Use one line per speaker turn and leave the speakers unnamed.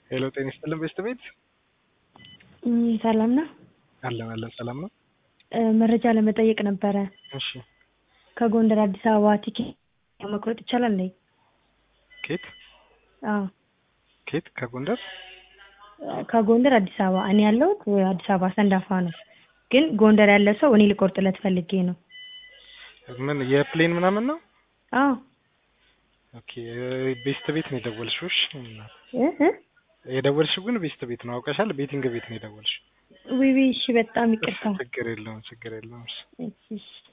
ሄሎ ጤና ይስጥልን ቤስት ቤት
እም፣ ሰላም ነው።
አለን አለን ሰላም ነው።
እ፣ መረጃ ለመጠየቅ ነበረ።
እሺ
ከጎንደር አዲስ አበባ ቲኬት መቁረጥ ይቻላል እንዴ?
ኬት
አዎ፣
ኬት ከጎንደር
ከጎንደር አዲስ አበባ። እኔ ያለሁት አዲስ አበባ ሰንዳፋ ነው፣ ግን ጎንደር ያለ ሰው እኔ ልቆርጥለት ፈልጌ ነው።
ምን የፕሌን ምናምን ነው?
አዎ
ኦኬ ቤስት ቤት ነው የደወልሽው? እሺ
እ እ
የደወልሽው ግን ቤስት ቤት ነው አውቀሻል። ቤቲንግ ቤት ነው የደወልሽው።
ዊዊ እሺ፣ በጣም ይቅርታ።
ችግር የለውም ችግር የለውም። እሺ።
እሺ፣ እሺ።